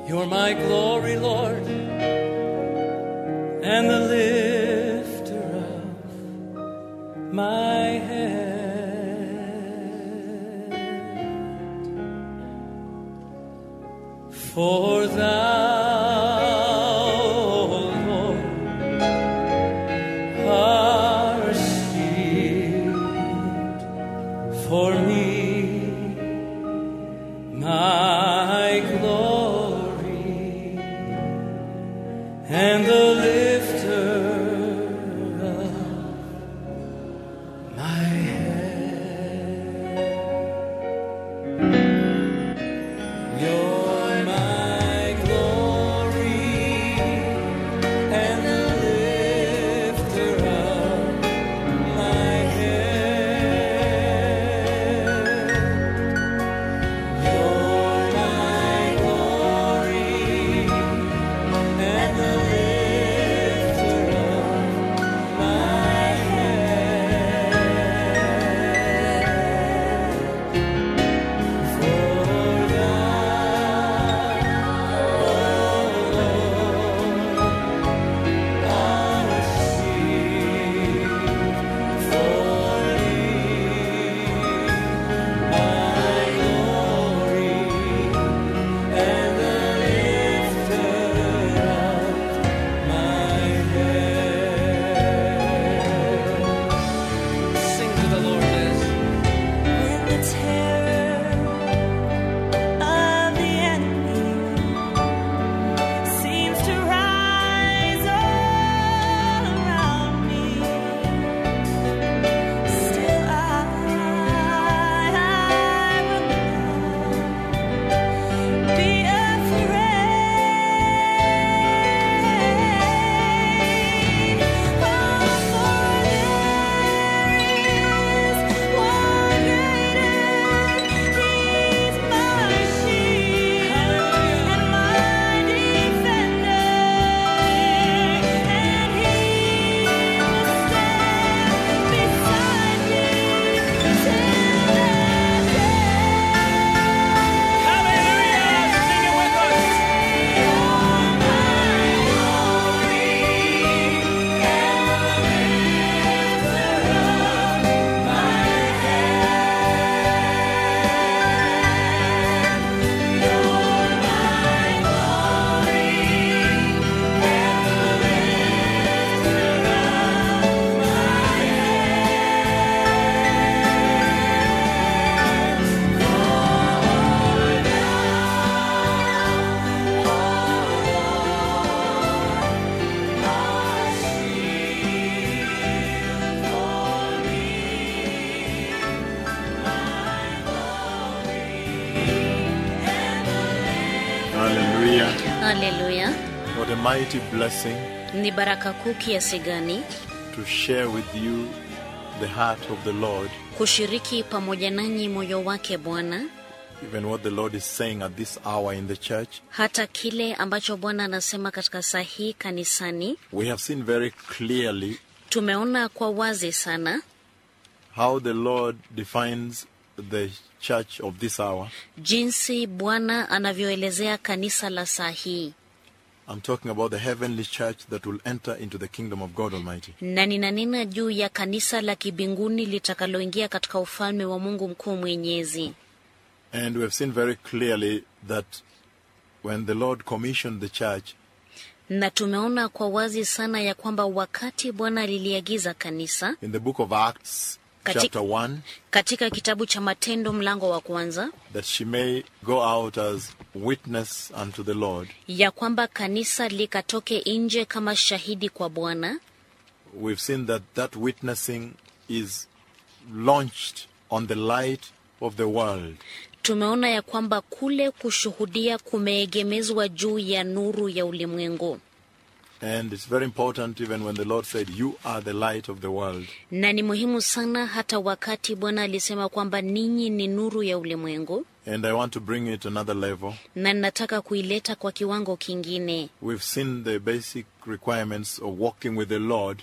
You're my glory, Lord, and the lifter of my head. For thou, Lord, art shield for me my glory and the lifter of my head. You're my glory and the lifter of my head. You're my glory and the lifter of my head. For thou, O Lord, art shield for me, my glory and the lifter of my head. Sing to the Lord, Liz. When the terror of the enemy seems to rise all around me, still I, will not be afraid. Oh, for there is one greater. He's my shield and my defender, and He will stand beside me till that Hallelujah! Sing it with us. Hallelujah. Haleluya! What a mighty blessing Ni baraka kuu kiasi gani to share with you the heart of the Lord, kushiriki pamoja nanyi moyo wake Bwana, even what the Lord is saying at this hour in the church. hata kile ambacho Bwana anasema katika saa hii kanisani. We have seen very clearly Tumeona kwa wazi sana how the Lord defines the church of this hour. jinsi Bwana anavyoelezea kanisa la saa hii, I'm talking about the heavenly church that will enter into the kingdom of God Almighty. na ninanena juu ya kanisa la kibinguni litakaloingia katika ufalme wa Mungu mkuu mwenyezi. And we have seen very clearly that when the Lord commissioned the church, Na tumeona kwa wazi sana ya kwamba wakati Bwana aliliagiza kanisa in the book of Acts, Kati- chapter 1, katika kitabu cha Matendo mlango wa kwanza that she may go out as witness unto the Lord. ya kwamba kanisa likatoke nje kama shahidi kwa Bwana. We've seen that that witnessing is launched on the light of the world. Tumeona ya kwamba kule kushuhudia kumeegemezwa juu ya nuru ya ulimwengu, And it's very important even when the Lord said, You are the light of the world. na ni muhimu sana hata wakati Bwana alisema kwamba ninyi ni nuru ya ulimwengu, And I want to bring it to another level. na ninataka kuileta kwa kiwango kingine. We've seen the basic requirements of walking with the Lord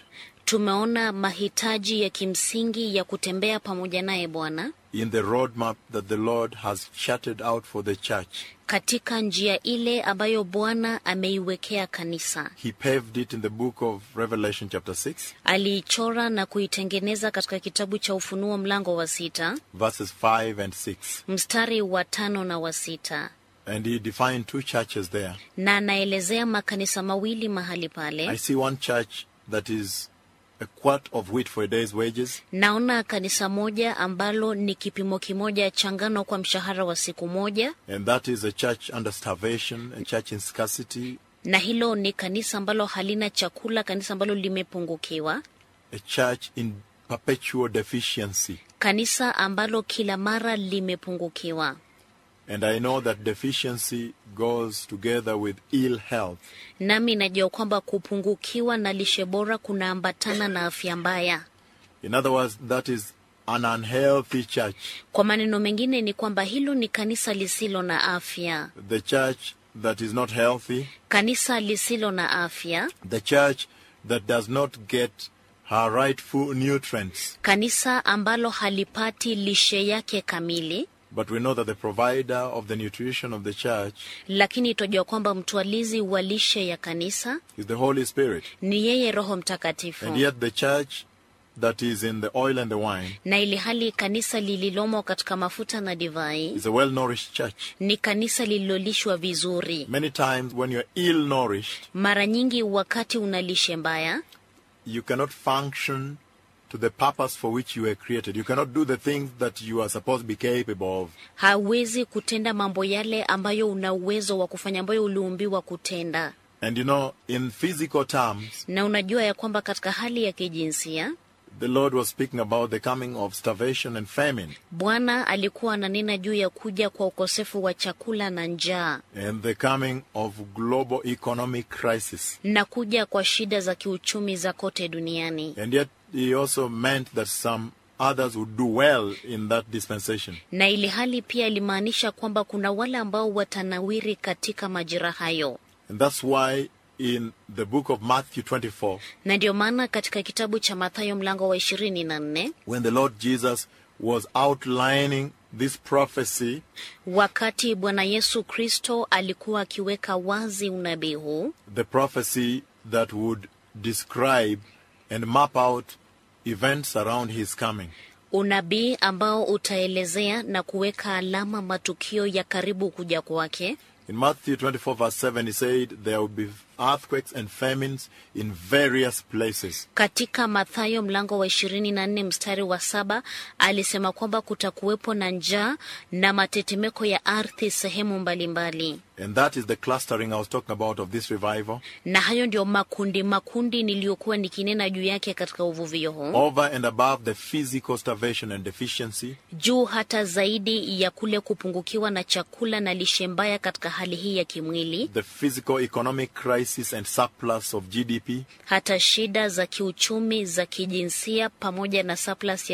tumeona mahitaji ya kimsingi ya kutembea pamoja naye Bwana in the roadmap that the Lord has charted out for the church. katika njia ile ambayo Bwana ameiwekea kanisa. He paved it in the book of Revelation, chapter 6, Aliichora na kuitengeneza katika kitabu cha Ufunuo mlango wa sita verses 5 and 6. mstari wa tano na wa sita And he defined two churches there. na anaelezea makanisa mawili mahali I pale. see one church that is a quart of wheat for a day's wages, Naona kanisa moja ambalo ni kipimo kimoja cha ngano kwa mshahara wa siku moja, and that is a church under starvation, a church in scarcity, na hilo ni kanisa ambalo halina chakula, kanisa ambalo limepungukiwa, a church in perpetual deficiency. kanisa ambalo kila mara limepungukiwa. And I know that deficiency goes together with ill health. Nami najua kwamba kupungukiwa na lishe bora kunaambatana na afya mbaya. In other words, that is an unhealthy church. Kwa maneno mengine ni kwamba hilo ni kanisa lisilo na afya, The church that is not healthy, kanisa lisilo na afya, the church that does not get her rightful nutrients. kanisa ambalo halipati lishe yake kamili. But we know that the provider of the nutrition of the church Lakini twajua kwamba mtwalizi wa lishe ya kanisa is the Holy Spirit. ni yeye Roho Mtakatifu, And yet the church that is in the oil and the wine na ili hali kanisa lililomo katika mafuta na divai is a well-nourished church. ni kanisa lililolishwa vizuri. Many times when you're ill-nourished, Mara nyingi wakati una lishe mbaya, you cannot function to the purpose for which you were created. You cannot do the things that you are supposed to be capable of. hawezi kutenda mambo yale ambayo una uwezo wa kufanya, ambayo uliumbiwa kutenda. And you know, in physical terms, Na unajua ya kwamba katika hali ya kijinsia the Lord was speaking about the coming of starvation and famine Bwana alikuwa ananena juu ya kuja kwa ukosefu wa chakula na njaa and the coming of global economic crisis. na kuja kwa shida za kiuchumi za kote duniani. And yet he also meant that some others would do well in that dispensation. Na ili hali pia ilimaanisha kwamba kuna wale ambao watanawiri katika majira hayo, And that's why in the book of Matthew 24, na ndio maana katika kitabu cha Mathayo mlango wa ishirini na nne when the Lord Jesus was outlining this prophecy, wakati Bwana Yesu Kristo alikuwa akiweka wazi unabii huu, the prophecy that would describe and map out events around his coming. unabii ambao utaelezea na kuweka alama matukio ya karibu kuja kwake. In Matthew 24, verse 7, he said, There will be earthquakes and famines in various places. Katika Mathayo mlango wa ishirini na nne mstari wa saba alisema kwamba kutakuwepo na njaa na matetemeko ya ardhi sehemu mbalimbali, And that is the clustering I was talking about of this revival. na hayo ndio makundi makundi niliyokuwa nikinena juu yake katika uvuvio huu, Over and above the physical starvation and deficiency, juu hata zaidi ya kule kupungukiwa na chakula na lishe mbaya katika hali hii ya kimwili, the physical economic crisis and surplus of GDP, hata shida za kiuchumi za kijinsia pamoja na surplus ya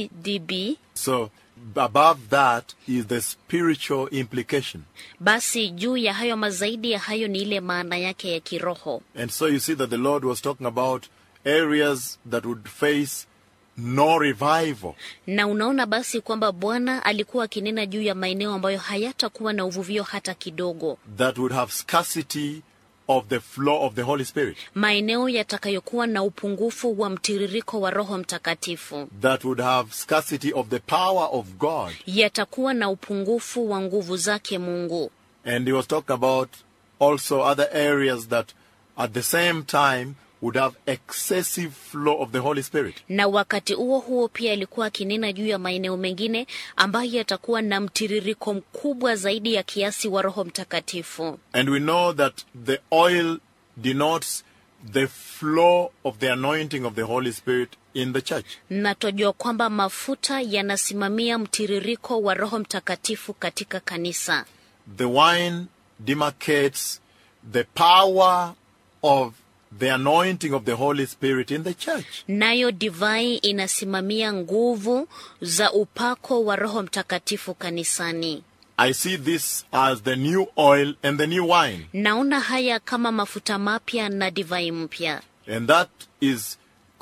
GDP. So above that is the spiritual implication. Basi juu ya hayo mazaidi ya hayo ni ile maana yake ya kiroho. And so you see that the Lord was talking about areas that would face no revival. Na unaona basi kwamba Bwana alikuwa akinena juu ya maeneo ambayo hayatakuwa na uvuvio hata kidogo, that would have scarcity of the flow of the Holy Spirit, maeneo yatakayokuwa na upungufu wa mtiririko wa Roho Mtakatifu, that would have scarcity of the power of God. yatakuwa na upungufu wa nguvu zake Mungu. And he was talking about also other areas that at the same time would have excessive flow of the Holy Spirit. Na wakati huo huo pia alikuwa akinena juu ya maeneo mengine ambayo yatakuwa na mtiririko mkubwa zaidi ya kiasi wa Roho Mtakatifu. And we know that the oil denotes the flow of the anointing of the Holy Spirit in the church. na twajua kwamba mafuta yanasimamia mtiririko wa Roho Mtakatifu katika kanisa, The wine demarcates the power of the anointing of the Holy Spirit in the church. nayo divai inasimamia nguvu za upako wa Roho Mtakatifu kanisani. I see this as the new oil and the new wine. Naona haya kama mafuta mapya na divai mpya, And that is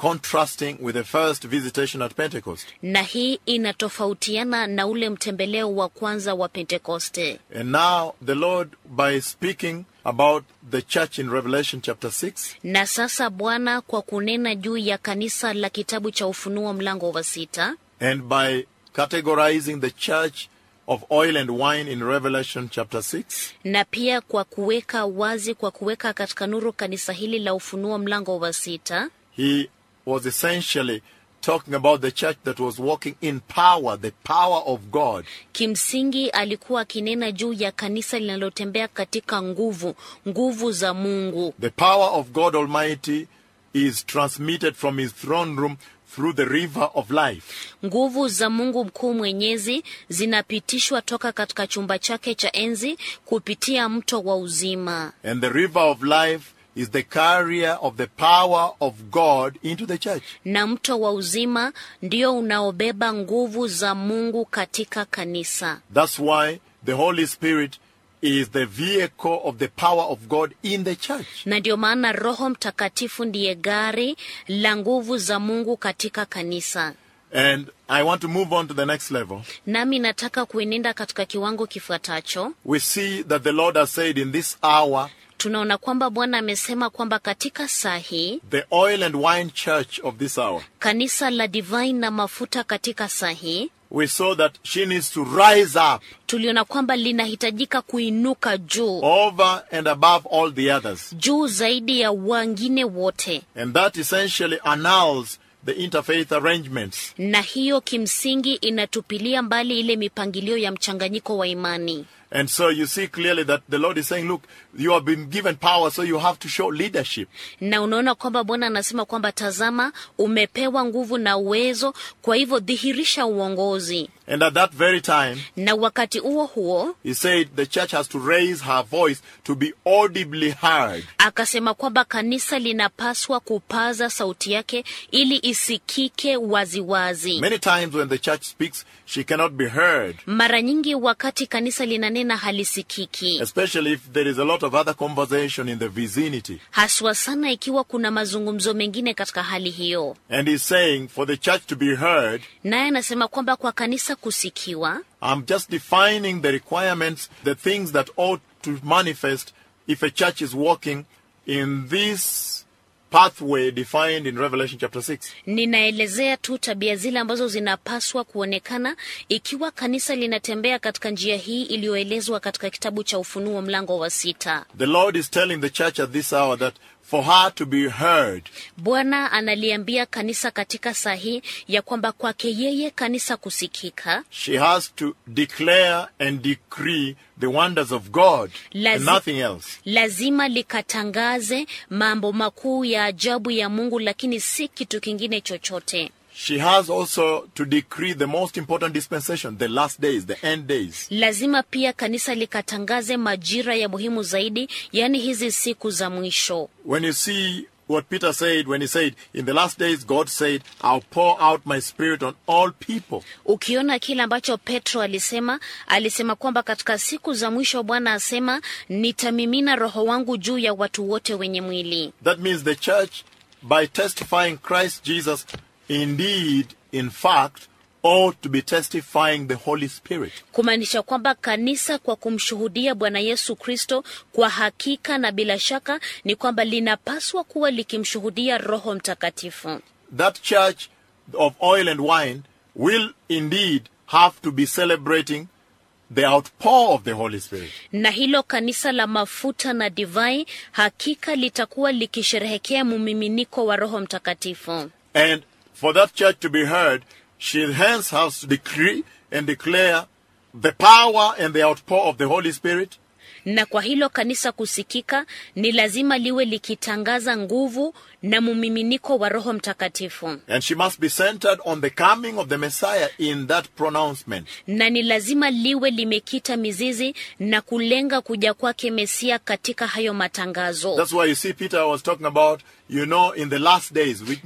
contrasting with the first visitation at Pentecost. na hii inatofautiana na ule mtembeleo wa kwanza wa pentekoste And now the Lord, by speaking about the church in Revelation chapter 6, na sasa bwana kwa kunena juu ya kanisa la kitabu cha ufunuo mlango wa sita and by categorizing the church of oil and wine in Revelation chapter 6, na pia kwa kuweka wazi kwa kuweka katika nuru kanisa hili la ufunuo mlango wa sita he was essentially talking about the church that was walking in power, the power of God. kimsingi alikuwa akinena juu ya kanisa linalotembea katika nguvu nguvu za mungu The power of God Almighty is transmitted from his throne room through the river of life. nguvu za mungu mkuu mwenyezi zinapitishwa toka katika chumba chake cha enzi kupitia mto wa uzima And the river of life is the carrier of the power of God into the church. na mto wa uzima ndio unaobeba nguvu za mungu katika kanisa That's why the Holy Spirit is the vehicle of the power of God in the church. na ndio maana roho mtakatifu ndiye gari la nguvu za mungu katika kanisa And I want to move on to the next level. nami nataka kuenenda katika kiwango kifuatacho We see that the Lord has said in this hour, tunaona kwamba bwana amesema kwamba katika saa hii the oil and wine church of this hour, kanisa la divine na mafuta katika saa hii we saw that she needs to rise up tuliona kwamba linahitajika kuinuka juu over and above all the others. juu zaidi ya wengine wote And that essentially annuls the interfaith arrangements. na hiyo kimsingi inatupilia mbali ile mipangilio ya mchanganyiko wa imani And so you see clearly that the Lord is saying, look, you have been given power, so you have to show leadership. na unaona kwamba bwana anasema kwamba tazama umepewa nguvu na uwezo kwa hivyo dhihirisha uongozi And at that very time, na wakati huo huo he said the church has to raise her voice to be audibly heard. akasema kwamba kanisa linapaswa kupaza sauti yake ili isikike waziwazi Many times when the church speaks, she cannot be heard, mara nyingi wakati kanisa linanena halisikiki especially if there is a lot of other conversation in the vicinity. haswa sana ikiwa kuna mazungumzo mengine katika hali hiyo And he's saying for the church to be heard, naye anasema kwamba kwa kanisa kusikiwa I'm just defining the requirements, the things that ought to manifest if a church is walking in this pathway defined in Revelation chapter 6. ninaelezea tu tabia zile ambazo zinapaswa kuonekana ikiwa kanisa linatembea katika njia hii iliyoelezwa katika kitabu cha ufunuo mlango wa sita The Lord is telling the church at this hour that for her to be heard, bwana analiambia kanisa katika saa hii ya kwamba kwake yeye kanisa kusikika she has to declare and decree the wonders of God and Lazi- nothing else. lazima likatangaze mambo makuu ya ajabu ya mungu lakini si kitu kingine chochote She has also to decree the most important dispensation, the last days, the end days. lazima pia kanisa likatangaze majira ya muhimu zaidi yaani hizi siku za mwisho When you see what Peter said when he said, In the last days, God said, I'll pour out my spirit on all people. ukiona kile ambacho petro alisema alisema kwamba katika siku za mwisho bwana asema nitamimina roho wangu juu ya watu wote wenye mwili That means the church, by testifying Christ Jesus, indeed, in fact, ought to be testifying the Holy Spirit. kumaanisha kwamba kanisa kwa kumshuhudia bwana yesu kristo kwa hakika na bila shaka ni kwamba linapaswa kuwa likimshuhudia roho mtakatifu That church of oil and wine will indeed have to be celebrating the outpour of the Holy Spirit. na hilo kanisa la mafuta na divai hakika litakuwa likisherehekea mumiminiko wa roho mtakatifu And for that church to be heard, she hence has to decree and declare the power and the outpour of the Holy Spirit, na kwa hilo kanisa kusikika ni lazima liwe likitangaza nguvu na mumiminiko wa roho mtakatifu and she must be centered on the coming of the Messiah in that pronouncement. na ni lazima liwe limekita mizizi na kulenga kuja kwake mesia katika hayo matangazo That's why you see Peter was talking about, you know, in the last days, which means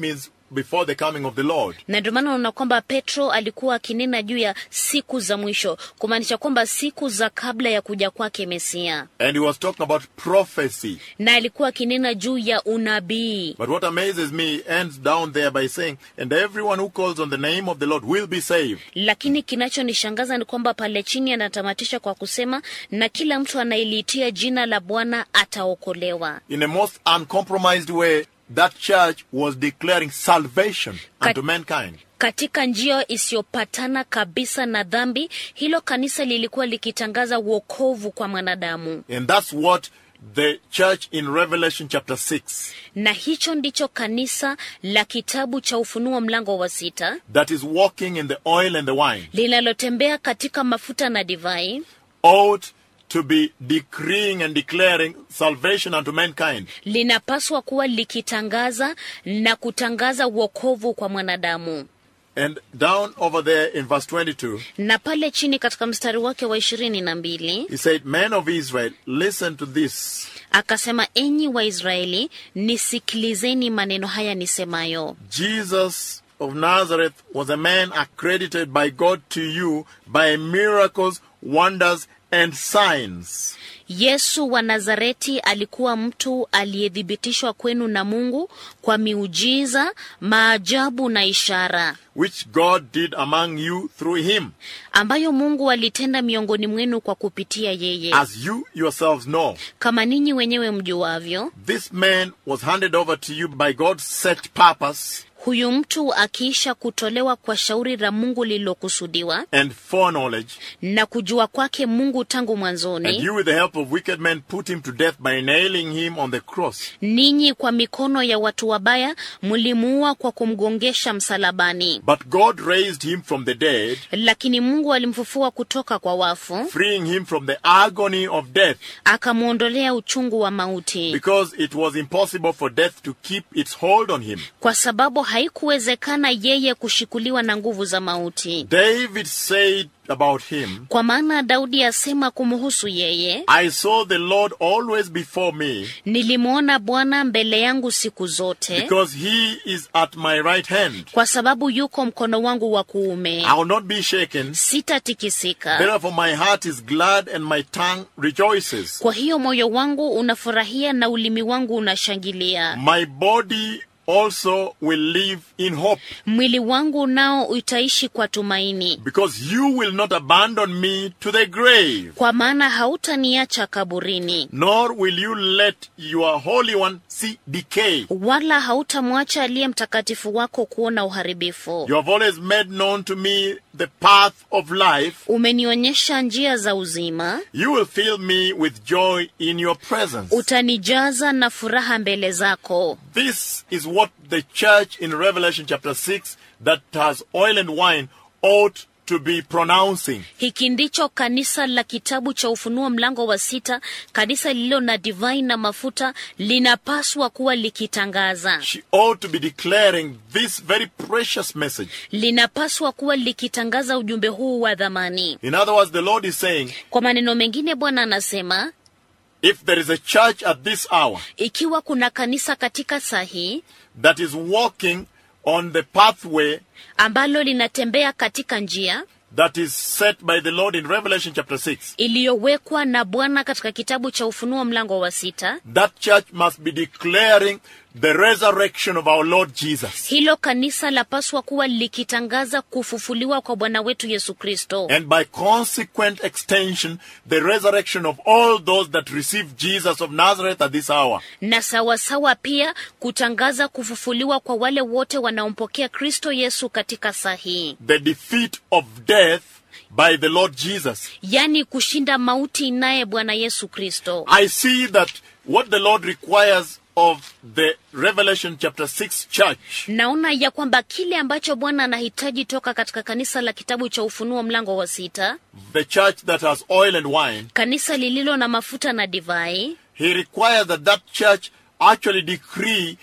before the coming of the Lord. na ndio maana unaona kwamba petro alikuwa akinena juu ya siku za mwisho kumaanisha kwamba siku za kabla ya kuja kwake mesia And he was talking about prophecy. na alikuwa akinena juu ya unabii But what amazes me he ends down there by saying, And everyone who calls on the name of the Lord will be saved. lakini kinachonishangaza ni kwamba pale chini anatamatisha kwa kusema na kila mtu anayeliitia jina la bwana ataokolewa In a most uncompromised way, that church was declaring salvation unto mankind. katika njia isiyopatana kabisa na dhambi hilo kanisa lilikuwa likitangaza uokovu kwa mwanadamu And that's what the church in Revelation chapter 6 na hicho ndicho kanisa la kitabu cha ufunuo mlango wa sita that is walking in the oil and the wine linalotembea katika mafuta na divai ought to be decreeing and declaring salvation unto mankind. linapaswa kuwa likitangaza na kutangaza uokovu kwa mwanadamu And down over there in verse 22, na pale chini katika mstari wake wa ishirini na mbili he said, Men of Israel, listen to this. akasema enyi waisraeli nisikilizeni maneno haya nisemayo Jesus of Nazareth was a man accredited by God to you by miracles, wonders, and signs, yesu wa nazareti alikuwa mtu aliyethibitishwa kwenu na mungu kwa miujiza maajabu na ishara which God did among you through him, ambayo mungu alitenda miongoni mwenu kwa kupitia yeye as you yourselves know. kama ninyi wenyewe mjuavyo This man was handed over to you by God's set purpose huyu mtu akiisha kutolewa kwa shauri la mungu lililokusudiwa and foreknowledge, na kujua kwake mungu tangu and mwanzoni you, with the help of wicked men, put him to death by nailing him on the cross. ninyi kwa mikono ya watu wabaya mlimuua kwa kumgongesha msalabani But God raised him from the dead, lakini mungu alimfufua kutoka kwa wafu freeing him from the agony of death, akamwondolea uchungu wa mauti because it was impossible for death to keep its hold on him. kwa sababu haikuwezekana yeye kushikuliwa na nguvu za mauti David said about him, kwa maana daudi asema kumhusu yeye I saw the Lord always before me, nilimwona bwana mbele yangu siku zote because he is at my right hand. kwa sababu yuko mkono wangu wa kuume I will not be shaken. sitatikisika Therefore, my heart is glad and my tongue rejoices. kwa hiyo moyo wangu unafurahia na ulimi wangu unashangilia My body also will live in hope, mwili wangu nao utaishi kwa tumaini because you will not abandon me to the grave, kwa maana hautaniacha kaburini nor will you let your Holy One see decay. wala hautamwacha aliye mtakatifu wako kuona uharibifu You have always made known to me the path of life. umenionyesha njia za uzima You will fill me with joy in your presence. utanijaza na furaha mbele zako This is what the church in Revelation chapter 6 that has oil and wine ought to be pronouncing. hiki ndicho kanisa la kitabu cha ufunuo mlango wa sita kanisa lililo na divai na mafuta linapaswa kuwa likitangaza She ought to be declaring this very precious message. linapaswa kuwa likitangaza ujumbe huu wa dhamani In other words, the Lord is saying, kwa maneno mengine bwana anasema if there is a church at this hour ikiwa kuna kanisa katika saa hii that is walking on the pathway ambalo linatembea katika njia that is set by the Lord in Revelation chapter 6, iliyowekwa na bwana katika kitabu cha ufunuo mlango wa sita that church must be declaring the resurrection of our Lord Jesus. hilo kanisa lapaswa kuwa likitangaza kufufuliwa kwa bwana wetu yesu kristo And by consequent extension, the resurrection of all those that receive Jesus of Nazareth at this hour. na sawasawa pia kutangaza kufufuliwa kwa wale wote wanaompokea kristo yesu katika saa hii The defeat of death by the Lord Jesus. yaani kushinda mauti naye bwana yesu kristo I see that what the Lord requires of the Revelation chapter 6 church naona ya kwamba kile ambacho bwana anahitaji toka katika kanisa la kitabu cha ufunuo mlango wa sita the church that has oil and wine, kanisa lililo na mafuta na divai he requires that that church actually decree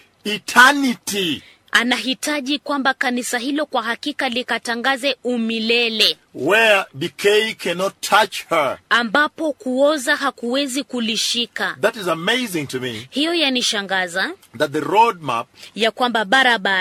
eternity anahitaji kwamba kanisa hilo kwa hakika likatangaze umilele where decay cannot touch her. ambapo kuoza hakuwezi kulishika That is amazing to me hiyo yanishangaza that the roadmap ya kwamba barabara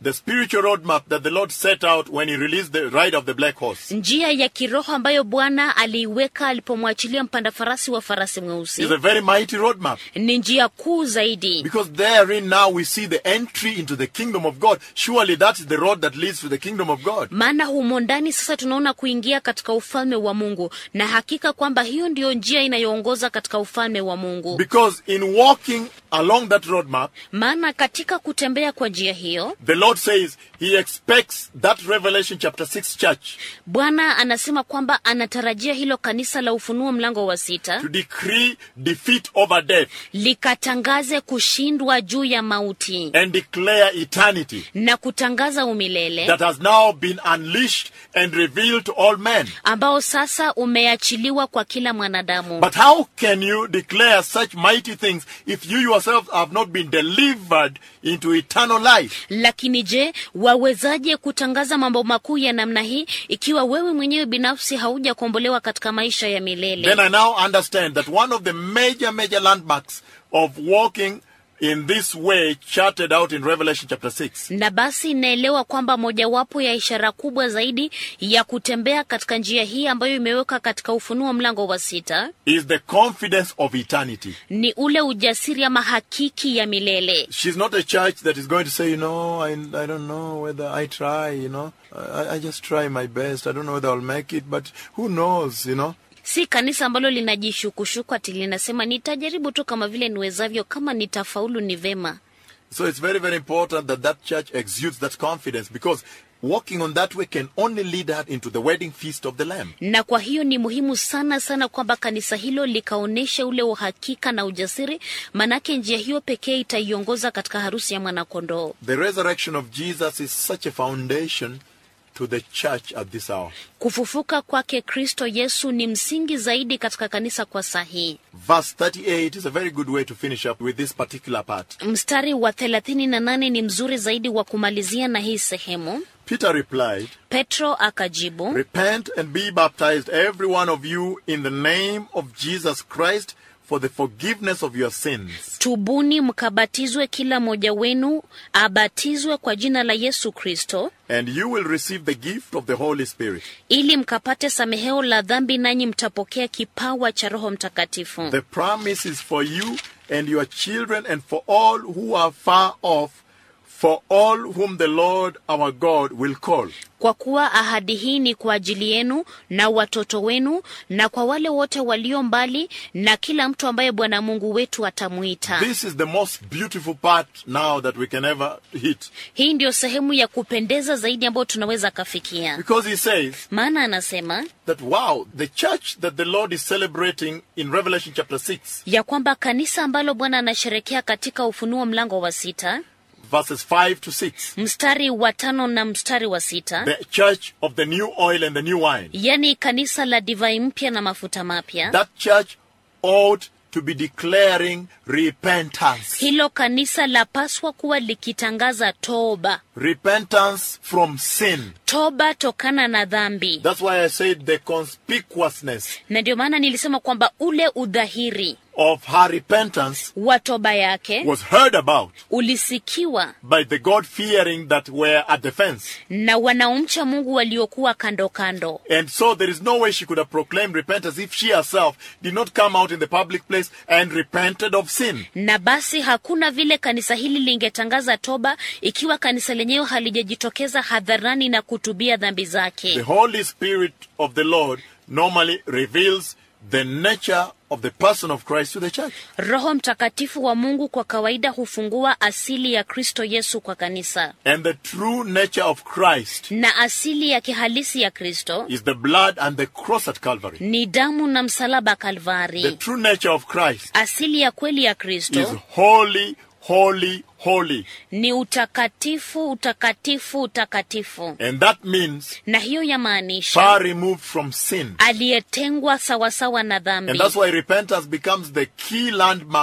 the spiritual roadmap that the Lord set out when He released the ride of the black horse njia ya kiroho ambayo bwana aliiweka alipomwachilia mpanda farasi wa farasi mweusi is a very mighty roadmap. ni njia kuu zaidi Because therein now we see the entry into the kingdom of God. Surely that is the road that leads to the kingdom of God. maana humo ndani sasa tunaona kuingia katika ufalme wa mungu na hakika kwamba hiyo ndiyo njia inayoongoza katika ufalme wa mungu Because in walking along that roadmap, maana katika kutembea kwa njia hiyo the Lord says He expects that Revelation chapter 6 church bwana anasema kwamba anatarajia hilo kanisa la ufunuo mlango wa sita to decree defeat over death likatangaze kushindwa juu ya mauti and declare eternity na kutangaza umilele that has now been unleashed and revealed to all men. ambao sasa umeachiliwa kwa kila mwanadamu But how can you declare such mighty things if you yourself have not been delivered into eternal life? lakini je wawezaje kutangaza mambo makuu ya namna hii ikiwa wewe mwenyewe binafsi haujakombolewa katika maisha ya milele Then I now understand that one of the major, major landmarks of walking in this way charted out in Revelation chapter 6 na basi naelewa kwamba mojawapo ya ishara kubwa zaidi ya kutembea katika njia hii ambayo imewekwa katika ufunuo mlango wa sita is the confidence of eternity. ni ule ujasiri ama hakiki ya milele She's not a church that is going to say, you know, I, I don't know whether I try, you know, I, I just try my best. I don't know whether I'll make it, but who knows, you know. si kanisa ambalo linajishukushuku ati linasema nitajaribu tu kama vile niwezavyo kama nitafaulu ni vema So it's very, very important that that church exudes that confidence because walking on that way can only lead her into the wedding feast of the Lamb. na kwa hiyo ni muhimu sana sana kwamba kanisa hilo likaonyesha ule uhakika na ujasiri manake njia hiyo pekee itaiongoza katika harusi ya mwanakondoo The resurrection of Jesus is such a foundation to the church at this hour. kufufuka kwake kristo yesu ni msingi zaidi katika kanisa kwa sahihi Verse 38 is a very good way to finish up with this particular part. mstari wa 38 ni mzuri zaidi wa kumalizia na hii sehemu Peter replied, petro akajibu Repent and be baptized, every one of you, in the name of Jesus Christ for the forgiveness of your sins, tubuni mkabatizwe kila mmoja wenu abatizwe kwa jina la yesu kristo and you will receive the gift of the Holy Spirit. ili mkapate sameheo la dhambi nanyi mtapokea kipawa cha roho mtakatifu The promise is for you and your children and for all who are far off, for all whom the Lord our God will call. kwa kuwa ahadi hii ni kwa ajili yenu na watoto wenu na kwa wale wote walio mbali na kila mtu ambaye bwana mungu wetu atamwita This is the most beautiful part now that we can ever hit. hii ndiyo sehemu ya kupendeza zaidi ambayo tunaweza kafikia Because he says maana anasema that, wow, the church that the Lord is celebrating in Revelation chapter 6, ya kwamba kanisa ambalo bwana anasherekea katika ufunuo mlango wa sita verses 5 to 6, mstari wa tano na mstari wa sita the church of the new oil and the new wine, yani kanisa la divai mpya na mafuta mapya that church ought to be declaring repentance. hilo kanisa lapaswa kuwa likitangaza toba Repentance from sin. toba tokana na dhambi That's why I said the conspicuousness na ndio maana nilisema kwamba ule udhahiri of her repentance wa toba yake was heard about ulisikiwa by the God fearing that were at the fence. na wanaomcha mungu waliokuwa kando kando And so there is no way she could have proclaimed repentance if she herself did not come out in the public place and repented of sin. na basi hakuna vile kanisa hili lingetangaza toba ikiwa kanisa lenyewe halijajitokeza hadharani na kutubia dhambi The zake Holy Spirit of the Lord normally reveals the nature of the person of Christ to the church. roho mtakatifu wa mungu kwa kawaida hufungua asili ya kristo yesu kwa kanisa And the true nature of Christ na asili ya kihalisi ya kristo is the blood and the cross at Calvary. ni damu na msalaba The kalvari true nature of Christ asili ya kweli ya is kristo holy, holy, holy. ni utakatifu utakatifu utakatifu And that means na hiyo yamaanisha far removed from sin. aliyetengwa sawasawa na And dhambi that's why repentance becomes the key landmark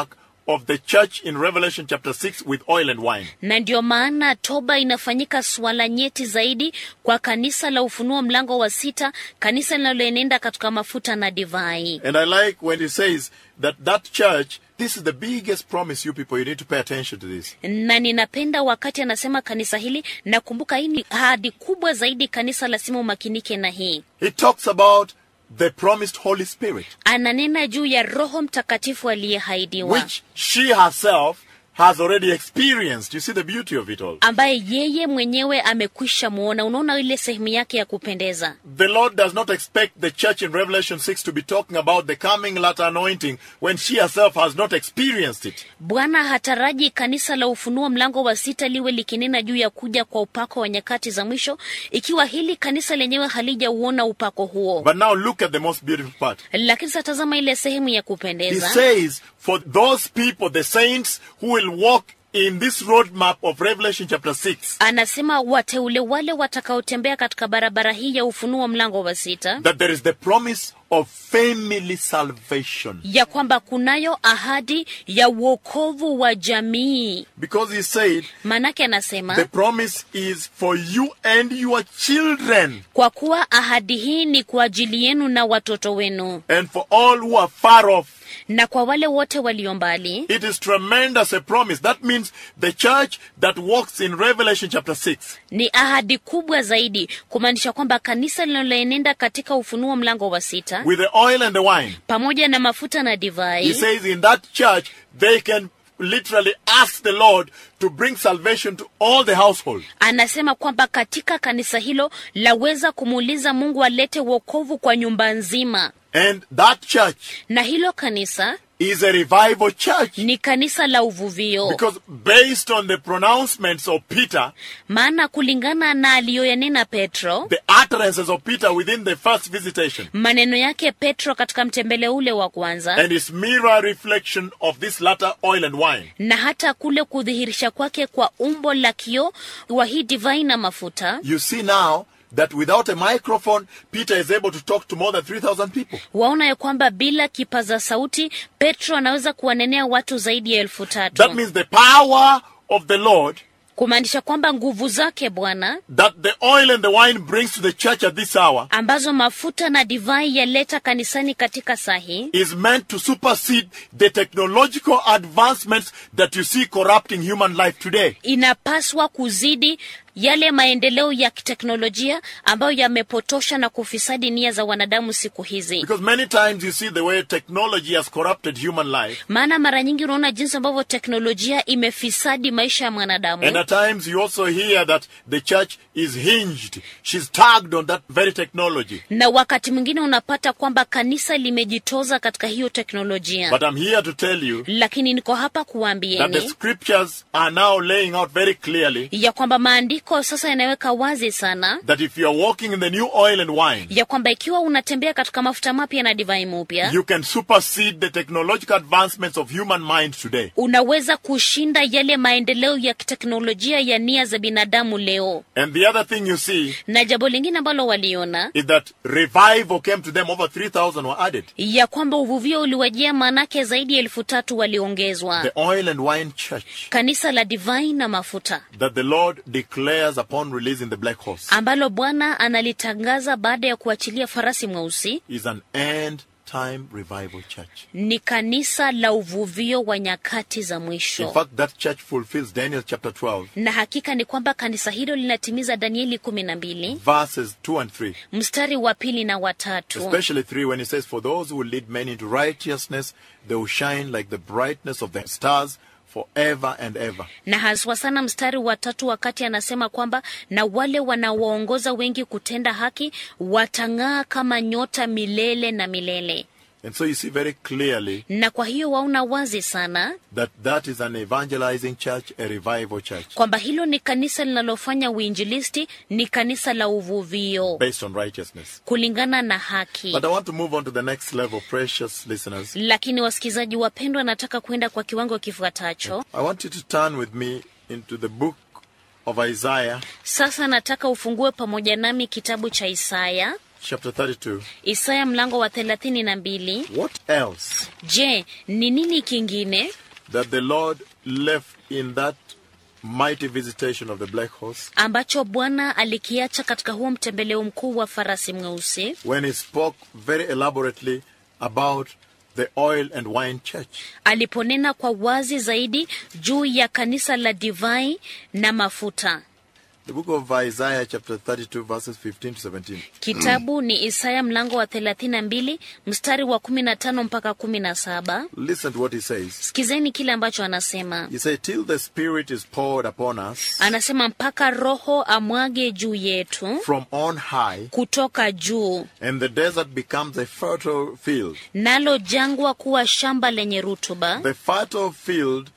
of the church in Revelation chapter 6 with oil and wine. na ndio maana toba inafanyika swala nyeti zaidi kwa kanisa la Ufunuo mlango wa sita, kanisa linaloenenda katika mafuta na divai. And I like when he says that that church, this is the biggest promise you people, you need to pay attention to this. Na ninapenda wakati anasema kanisa hili, nakumbuka hii ni ahadi kubwa zaidi, kanisa lazima umakinike na hii. He talks about the promised Holy Spirit, Ananena juu ya Roho Mtakatifu aliyehaidiwa which she herself has already experienced. You see the beauty of it all. ambaye yeye mwenyewe amekwisha muona. Unaona ile sehemu yake ya kupendeza. The Lord does not expect the church in Revelation 6 to be talking about the coming latter anointing when she herself has not experienced it. Bwana hataraji kanisa la Ufunuo mlango wa sita liwe likinena juu ya kuja kwa upako wa nyakati za mwisho, ikiwa hili kanisa lenyewe halijauona upako huo. But now look at the most beautiful part. Lakini sasa tazama ile sehemu ya He kupendeza. says, for those people, the saints who will walk in this roadmap of Revelation chapter 6, Anasema wateule wale watakaotembea katika barabara hii ya Ufunuo mlango wa sita, that there is the promise of family salvation. ya kwamba kunayo ahadi ya uokovu wa jamii. Because he said, Manake anasema the promise is for you and your children, kwa kuwa ahadi hii ni kwa ajili yenu na watoto wenu and for all who are far off. na kwa wale wote walio mbali. It is tremendous a promise. That means the church that walks in Revelation chapter 6 Ni ahadi kubwa zaidi, kumaanisha kwamba kanisa linaloenenda katika Ufunuo mlango wa sita with the oil and the wine. pamoja na mafuta na He divai, says in that church they can literally ask the Lord to bring salvation to all the household. anasema kwamba katika kanisa hilo laweza kumuuliza Mungu alete wokovu kwa nyumba nzima, And that church na hilo kanisa is a revival church. ni kanisa la uvuvio, Because based on the pronouncements of Peter, maana kulingana na aliyoyanena Petro, the utterances of Peter within the first visitation, maneno yake Petro katika mtembele ule wa kwanza and his mirror reflection of this latter oil and wine, na hata kule kudhihirisha kwake kwa umbo la kioo wa hii divai na mafuta, you see now that without a microphone, Peter is able to talk to more than 3,000 people. waona ya kwamba bila kipaza sauti Petro anaweza kuwanenea watu zaidi ya elfu That tatu means the power of the Lord kumaanisha kwamba nguvu zake Bwana that the oil and the wine brings to the church at this hour ambazo mafuta na divai yaleta kanisani katika saa hii is meant to supersede the technological advancements that you see corrupting human life today. inapaswa kuzidi yale maendeleo ya kiteknolojia ambayo yamepotosha na kufisadi nia za wanadamu siku hizi. Because many times you see the way technology has corrupted human life. Maana mara nyingi unaona jinsi ambavyo teknolojia imefisadi maisha ya mwanadamu. And at times you also hear that the church is hinged. She's tagged on that very technology. na wakati mwingine unapata kwamba kanisa limejitoza katika hiyo teknolojia But I'm here to tell you lakini niko hapa that the kuwaambieni scriptures are now laying out very clearly ya kwamba maandiko sasa yanaweka wazi sana that if you are walking in the new oil and wine, ya kwamba ikiwa unatembea katika mafuta mapya na divai mupya you can supersede the technological advancements of human mind today. unaweza kushinda yale maendeleo ya kiteknolojia ya nia za binadamu leo And the other thing you see na jambo lingine ambalo waliona is that revival came to them over 3,000 were added. ya kwamba uvuvio uliwajia maanake zaidi ya elfu tatu waliongezwa The oil and wine church kanisa la divai na mafuta that the Lord declares upon releasing the black horse ambalo bwana analitangaza baada ya kuachilia farasi mweusi is an end time revival church. ni kanisa la uvuvio wa nyakati za In mwisho fact, that church fulfills Daniel chapter 12, na hakika ni kwamba kanisa hilo linatimiza danieli kumi na mbili verses 2 and 3. mstari wa pili na watatu Especially 3 when he says, For those who will lead men into righteousness, they will shine like the brightness of the stars forever and ever. na haswa sana mstari wa tatu wakati anasema kwamba na wale wanaowaongoza wengi kutenda haki watang'aa kama nyota milele na milele And so you see very clearly na kwa hiyo waona wazi sana that that is an evangelizing church, a revival church, kwamba hilo ni kanisa linalofanya uinjilisti ni kanisa la uvuvio based on righteousness. kulingana na haki But I want to move on to the next level, precious listeners. lakini wasikilizaji wapendwa nataka kwenda kwa kiwango kifuatacho I want you to turn with me into the book of Isaiah, sasa nataka ufungue pamoja nami kitabu cha isaya chapter 32. isaya mlango wa thelathini na mbili What else je ni nini kingine that the Lord left in that mighty visitation of the black horse ambacho bwana alikiacha katika huo mtembeleo mkuu wa farasi mweusi when he spoke very elaborately about the oil and wine church. aliponena kwa wazi zaidi juu ya kanisa la divai na mafuta The book of Isaiah, chapter 32, verses 15 to 17. kitabu ni isaya mlango wa 32 mstari wa 15 mpaka 17 Listen to what he says. sikizeni kile ambacho anasema He said, Till the Spirit is poured upon us anasema mpaka roho amwage juu yetu from on high, kutoka juu and the desert becomes a fertile field. nalo jangwa kuwa shamba lenye rutuba The fertile field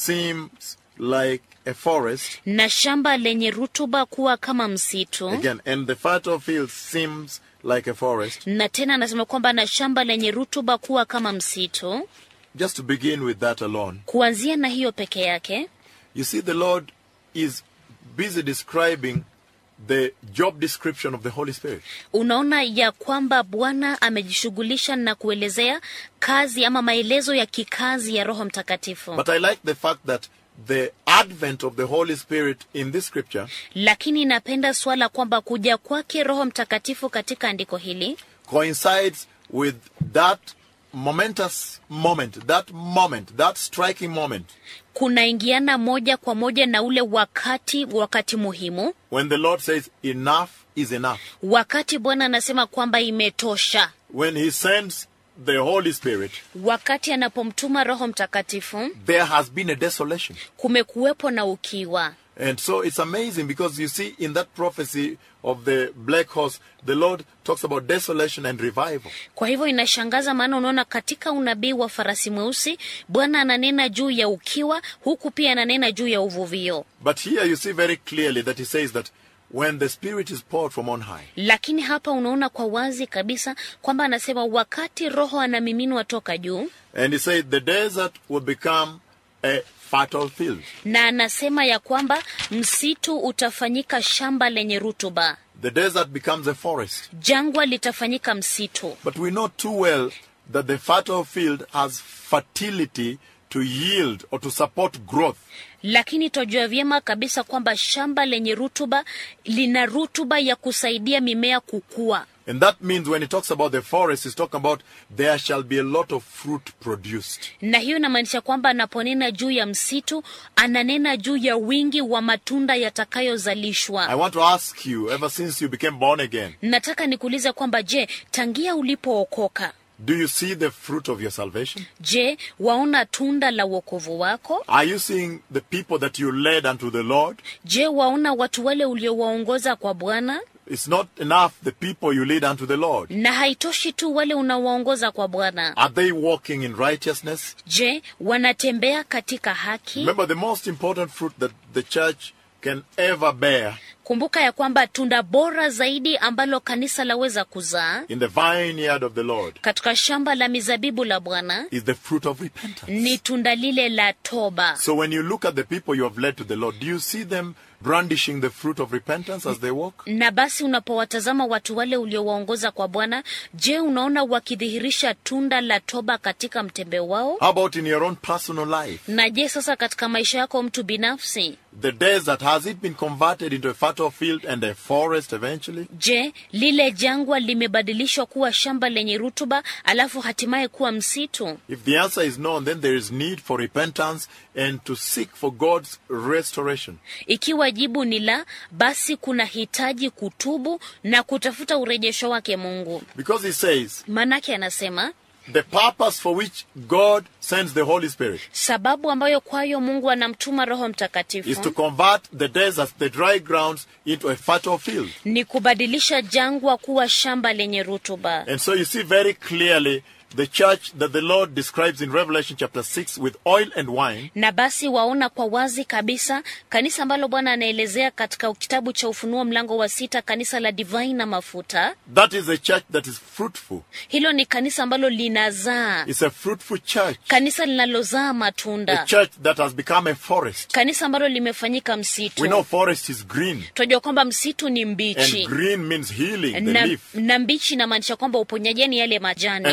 seems like a forest. na shamba lenye rutuba kuwa kama msitu Again, and the fertile field seems like a forest. na tena anasema kwamba na shamba lenye rutuba kuwa kama msitu Just to begin with that alone, kuanzia na hiyo peke yake you see, the Lord is busy describing the job description of the Holy Spirit. unaona ya kwamba bwana amejishughulisha na kuelezea kazi ama maelezo ya kikazi ya roho mtakatifu But I like the fact that the advent of the Holy Spirit in this scripture lakini napenda suala kwamba kuja kwake roho mtakatifu katika andiko hili coincides with that momentous moment, that moment, that striking moment kunaingiana moja kwa moja na ule wakati wakati muhimu when the Lord says, Enough is enough. wakati bwana anasema kwamba imetosha When He sends the Holy Spirit, wakati anapomtuma roho mtakatifu there has been a desolation. kumekuwepo na ukiwa And so it's amazing because you see in that prophecy of the black horse, the Lord talks about desolation and revival. kwa hivyo inashangaza maana unaona katika unabii wa farasi mweusi bwana ananena juu ya ukiwa huku pia ananena juu ya uvuvio But here you see very clearly that He says that when the Spirit is poured from on high, lakini hapa unaona kwa wazi kabisa kwamba anasema wakati roho anamiminwa toka juu and He said the desert will become a fertile field. na anasema ya kwamba msitu utafanyika shamba lenye rutuba The desert becomes a forest. jangwa litafanyika msitu But we know too well that the fertile field has fertility to yield or to support growth. lakini twajua vyema kabisa kwamba shamba lenye rutuba lina rutuba ya kusaidia mimea kukua And that means when he talks about the forest, he's talking about there shall be a lot of fruit produced. na hiyo inamaanisha kwamba anaponena juu ya msitu ananena juu ya wingi wa matunda I yatakayozalishwa want to ask you, ever since you became born again, nataka nikuulize kwamba je tangia ulipookoka do you see the fruit of your salvation? je waona tunda la uokovu wako Are you seeing the people that you led unto the Lord? je waona watu wale uliowaongoza kwa bwana It's not enough the people you lead unto the Lord. na haitoshi tu wale unawaongoza kwa bwana Are they walking in righteousness? je wanatembea katika haki Remember, the most important fruit that the church can ever bear kumbuka ya kwamba tunda bora zaidi ambalo kanisa laweza kuzaa in the vineyard of the Lord katika shamba la mizabibu la bwana is the fruit of repentance. ni tunda lile la toba So when you look at the people you have led to the Lord, do you see them brandishing the fruit of repentance as they walk? na basi unapowatazama watu wale uliowaongoza kwa bwana je unaona wakidhihirisha tunda la toba katika mtembeo wao How about in your own personal life? na je sasa katika maisha yako mtu binafsi The desert, has it been converted into a fertile field and a forest eventually? je lile jangwa limebadilishwa kuwa shamba lenye rutuba alafu hatimaye kuwa msitu If the answer is no, then there is need for repentance and to seek for God's restoration. ikiwa jibu ni la basi kuna hitaji kutubu na kutafuta urejesho wake mungu Because he says, manake anasema the purpose for which God sends the Holy Spirit sababu ambayo kwayo mungu anamtuma roho is to mtakatifu convert the deserts, the dry grounds, into a fertile field. ni kubadilisha jangwa kuwa shamba lenye rutuba And so you see very clearly the church that the Lord describes in Revelation chapter 6 with oil and wine na basi waona kwa wazi kabisa kanisa ambalo bwana anaelezea katika kitabu cha ufunuo mlango wa sita kanisa la divai na mafuta That is a church that is fruitful. hilo ni kanisa ambalo linazaa It's a fruitful church. kanisa linalozaa A matunda church that has become a forest. kanisa ambalo limefanyika We msitu know forest is green. tunajua kwamba msitu ni And mbichi green means healing, the na, leaf. na mbichi inamaanisha kwamba uponyaji ni yale majani And so the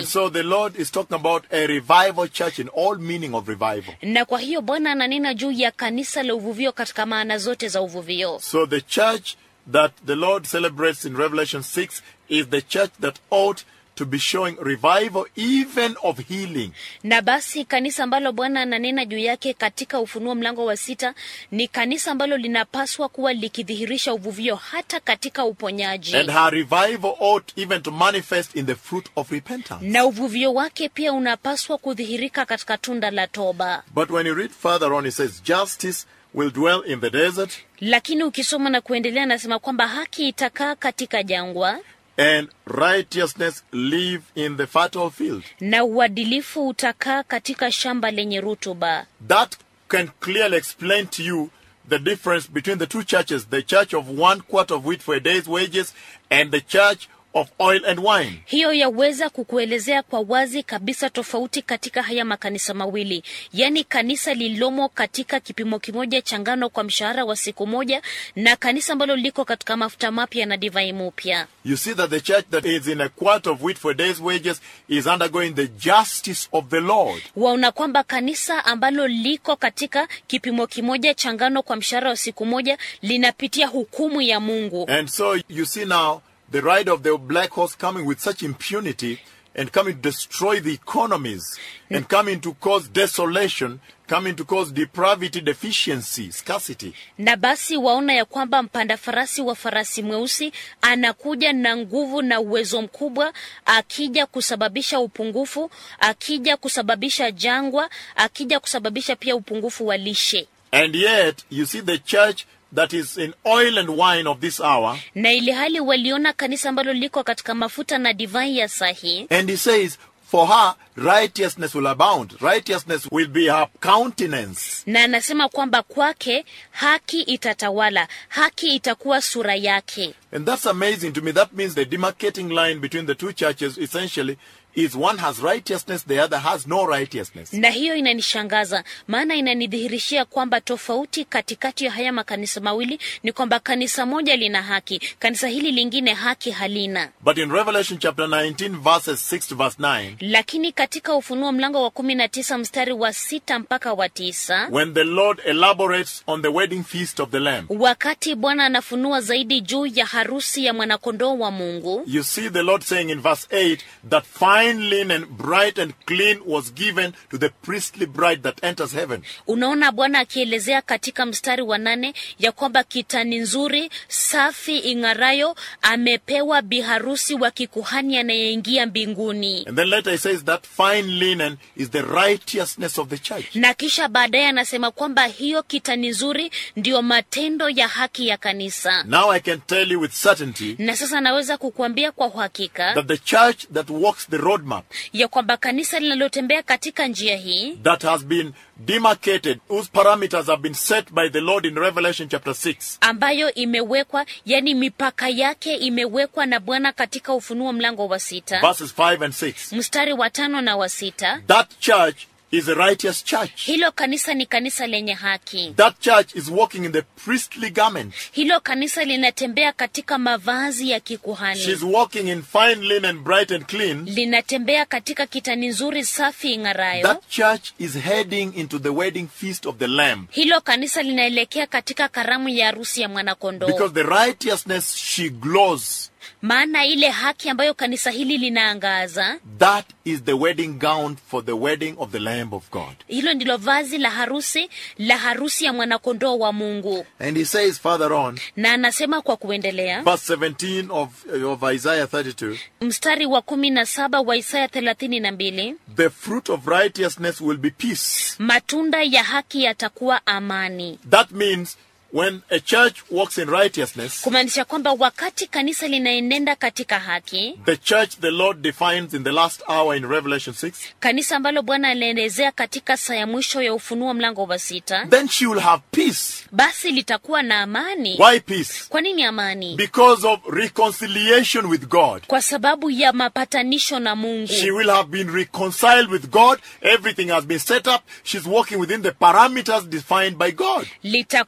Lord is talking about a revival church in all meaning of revival. na kwa hiyo bwana ananena juu ya kanisa la uvuvio katika maana zote za uvuvio So the church that the Lord celebrates in Revelation 6 is the church that ought to be showing revival even of healing. na basi kanisa ambalo bwana ananena juu yake katika ufunuo mlango wa sita ni kanisa ambalo linapaswa kuwa likidhihirisha uvuvio hata katika uponyaji And her revival ought even to manifest in the fruit of repentance. na uvuvio wake pia unapaswa kudhihirika katika tunda la toba But when you read further on, it says, Justice will dwell in the desert, lakini ukisoma na kuendelea anasema kwamba haki itakaa katika jangwa and righteousness live in the fertile field. na uadilifu utakaa katika shamba lenye rutuba That can clearly explain to you the difference between the two churches the church of one quart of wheat for a day's wages and the church of oil and wine. hiyo yaweza kukuelezea kwa wazi kabisa tofauti katika haya makanisa mawili yaani kanisa lililomo katika kipimo kimoja cha ngano kwa mshahara wa siku moja na kanisa ambalo liko katika mafuta mapya na divai mupya You see that the church that is in a quart of wheat for a day's wages is undergoing the justice of the Lord. waona kwamba kanisa ambalo liko katika kipimo kimoja cha ngano kwa mshahara wa siku moja linapitia hukumu ya mungu And so you see now the ride of the black horse coming with such impunity and coming to destroy the economies and coming to cause desolation, coming to cause depravity, deficiency, scarcity. na basi waona ya kwamba mpanda farasi wa farasi mweusi anakuja na nguvu na uwezo mkubwa akija kusababisha upungufu akija kusababisha jangwa akija kusababisha pia upungufu wa lishe And yet you see the church that is in oil and wine of this hour. na ili hali waliona kanisa ambalo liko katika mafuta na divai ya sahi And he says, for her, righteousness will abound. Righteousness will be her countenance. na anasema kwamba kwake haki itatawala haki itakuwa sura yake And that's amazing to me. That means the demarcating line between the two churches essentially is one has righteousness, the other has no righteousness. na hiyo inanishangaza maana inanidhihirishia kwamba tofauti katikati ya haya makanisa mawili ni kwamba kanisa moja lina haki kanisa hili lingine haki halina But in Revelation chapter 19, verses 6 to verse 9, lakini katika ufunuo mlango wa kumi na tisa mstari wa sita mpaka wa tisa when the Lord elaborates on the wedding feast of the Lamb, wakati bwana anafunua zaidi juu ya harusi ya mwanakondoo wa mungu you see the Lord saying in verse 8 that fine linen, bright and clean, was given to the priestly bride that enters heaven. unaona bwana akielezea katika mstari wa nane ya kwamba kitani nzuri safi ing'arayo amepewa biharusi wa kikuhani anayeingia mbinguni And then later he says that fine linen is the righteousness of the church. na kisha baadaye anasema kwamba hiyo kitani nzuri ndiyo matendo ya haki ya kanisa Now I can tell you with certainty na sasa naweza kukuambia kwa uhakika that the church that walks the roadmap, ya kwamba kanisa linalotembea katika njia hii that has been demarcated, whose parameters have been set by the Lord in Revelation chapter 6, ambayo imewekwa yani mipaka yake imewekwa na bwana katika ufunuo mlango wa sita verses 5 and 6. mstari wa tano na wa sita That church is a righteous church. hilo kanisa ni kanisa lenye haki That church is walking in the priestly garment. hilo kanisa linatembea katika mavazi ya kikuhani She's walking in fine linen, bright and clean. linatembea katika kitani nzuri safi ing'arayo That church is heading into the wedding feast of the Lamb. hilo kanisa linaelekea katika karamu ya harusi ya mwanakondoo Because the righteousness she glows, maana ile haki ambayo kanisa hili linaangaza that is the wedding gown for the wedding of the Lamb of God. hilo ndilo vazi la harusi la harusi ya mwanakondoo wa mungu And he says further on, na anasema kwa kuendelea verse 17 of, of Isaiah 32, mstari wa kumi na saba wa isaya thelathini na mbili the fruit of righteousness will be peace. matunda ya haki yatakuwa amani That means when a church walks in righteousness, kumaanisha kwamba wakati kanisa linaenenda katika haki the church the Lord defines in the last hour in Revelation 6, kanisa ambalo bwana alielezea katika saa ya mwisho ya ufunuo mlango wa sita then she will have peace. basi litakuwa na amani Why peace? kwa nini amani Because of reconciliation with God. kwa sababu ya mapatanisho na mungu She will have been reconciled with God. Everything has been set up. She's walking within the parameters defined by God. litakuwa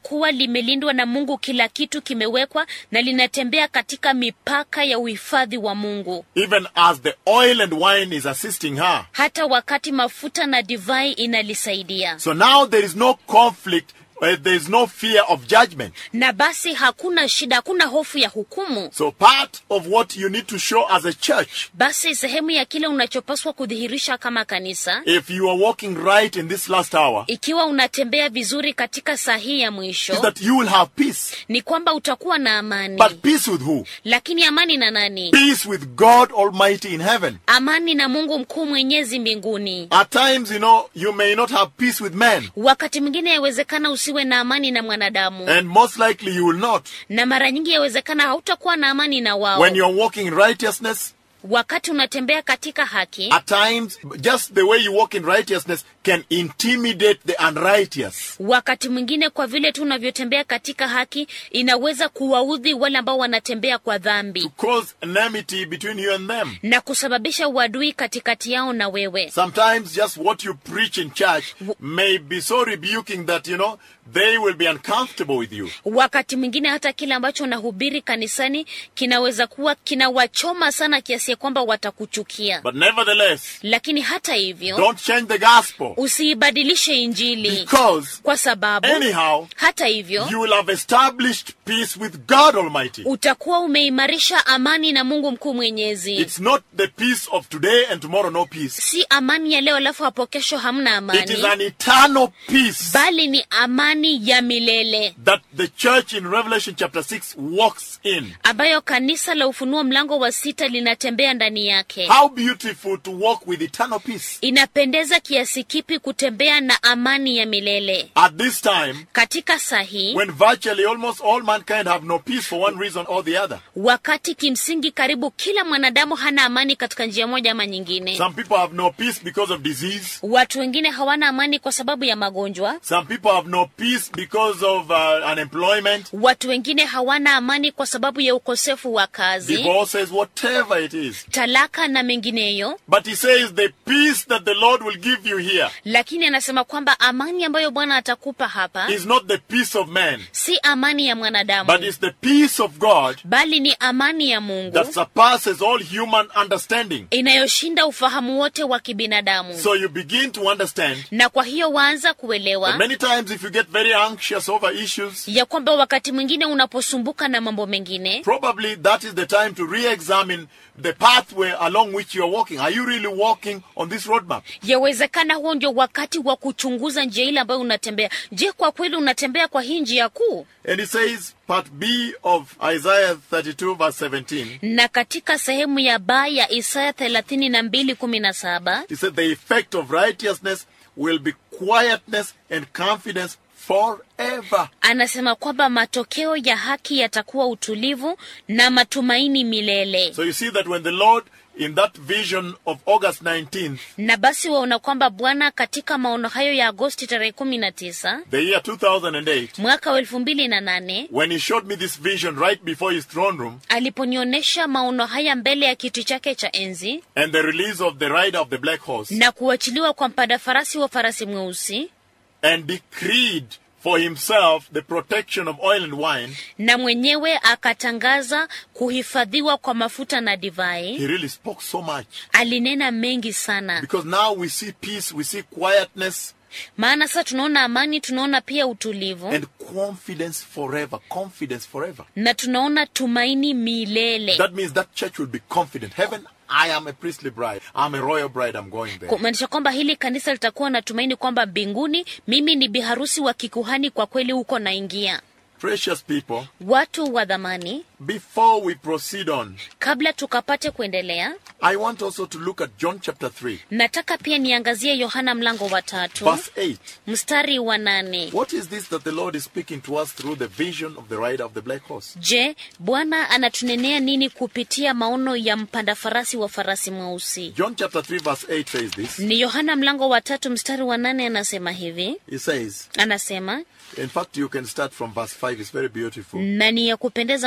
limelindwa na mungu kila kitu kimewekwa na linatembea katika mipaka ya uhifadhi wa mungu even as the oil and wine is assisting her. hata wakati mafuta na divai inalisaidia So now there is no conflict, uh, there is no fear of judgment. na basi hakuna shida hakuna hofu ya hukumu So part of what you need to show as a church, basi sehemu ya kile unachopaswa kudhihirisha kama kanisa if you are walking right in this last hour, ikiwa unatembea vizuri katika saa hii ya is mwisho that you will have peace. ni kwamba utakuwa na amani But peace with who? lakini amani na nani Peace with God Almighty in heaven. amani na mungu mkuu mwenyezi mbinguni At times, you know, you may not have peace with men, wakati mwingine yawezekana usiwe na amani na mwanadamu and most likely you will not. na mara nyingi yawezekana hautakuwa na amani na wao When you're walking in righteousness, wakati unatembea katika haki at times, just the way you walk in righteousness can intimidate the unrighteous. wakati mwingine kwa vile tu unavyotembea katika haki inaweza kuwaudhi wale ambao wanatembea kwa dhambi To cause enmity between you and them. na kusababisha uadui katikati yao na wewe Sometimes just what you preach in church may be so rebuking that, you know, they will be uncomfortable with you. wakati mwingine hata kile ambacho unahubiri kanisani kinaweza kuwa kinawachoma sana kiasi ya kwamba watakuchukia But nevertheless, lakini hata hivyo don't change the gospel usiibadilishe injili because kwa sababu anyhow, hata hivyo you will have established peace with God Almighty. utakuwa umeimarisha amani na mungu mkuu mwenyezi It's not the peace of today and tomorrow no peace. si amani ya leo alafu hapo kesho hamna It is amani an eternal peace bali ni amani ya milele that the church in Revelation chapter 6 walks in. ambayo kanisa la ufunuo mlango wa sita linatembea ndani yake How beautiful to walk with eternal peace. inapendeza kiasi kipi kutembea na amani ya milele At this time, katika saa hii when virtually almost all mankind have no peace for one reason or the other. wakati kimsingi karibu kila mwanadamu hana amani katika njia moja ama nyingine Some people have no peace because of disease. watu wengine hawana amani kwa sababu ya magonjwa Some people have no peace because of uh, unemployment, watu wengine hawana amani kwa sababu ya ukosefu wa kazi divorces, whatever it is. talaka na mengineyo But he says the peace that the Lord will give you here lakini anasema kwamba amani ambayo bwana atakupa hapa is not the peace of man, si amani ya mwanadamu but it's the peace of God bali ni amani ya mungu that surpasses all human understanding. inayoshinda ufahamu wote wa kibinadamu So you begin to understand na kwa hiyo waanza that kuelewa many times if you get very anxious over issues, ya kwamba wakati mwingine unaposumbuka na mambo mengine probably that is the time to re-examine the pathway along which you are walking. Are you really walking on this roadmap? yawezekana huo ndio wakati wa kuchunguza njia ile ambayo unatembea je kwa kweli unatembea kwa hii njia kuu And it says, part B of Isaiah 32 verse 17, na katika sehemu ya baa ya isaya thelathini na mbili kumi na saba it said, the effect of righteousness will be quietness and confidence forever. anasema kwamba matokeo ya haki yatakuwa utulivu na matumaini milele So you see that when the Lord, in that vision of August 19th, na basi waona kwamba bwana katika maono hayo ya agosti tarehe kumi na tisa the year 2008, mwaka wa elfu mbili na nane when he showed me this vision right before his throne room aliponionyesha maono haya mbele ya kiti chake cha enzi and the release of the rider of the black horse na kuachiliwa kwa mpanda farasi wa farasi mweusi and decreed for himself the protection of oil and wine, na mwenyewe akatangaza kuhifadhiwa kwa mafuta na divai he really spoke so much. alinena mengi sana Because now we see peace, we see quietness maana sasa tunaona amani tunaona pia utulivu and confidence forever. Confidence forever. na tunaona tumaini milele That means that church will be confident. Heaven, I am a priestly bride. I'm a royal bride. I'm going there. kumaanisha kwamba hili kanisa litakuwa na tumaini kwamba mbinguni mimi ni biharusi wa kikuhani kwa kweli huko naingia Precious people, watu wa dhamani before we proceed on, kabla tukapate kuendelea I want also to look at John chapter 3, nataka pia niangazie yohana mlango wa tatu verse 8. mstari wa nane What is this that the Lord is speaking to us through the vision of the rider of the black horse? je bwana anatunenea nini kupitia maono ya mpanda farasi wa farasi mweusi John chapter 3, verse 8 says this. ni yohana mlango wa tatu mstari wa nane anasema hivi It says, anasema in fact, you can start from verse 5. It's very beautiful. na ni ya kupendeza mno ukianza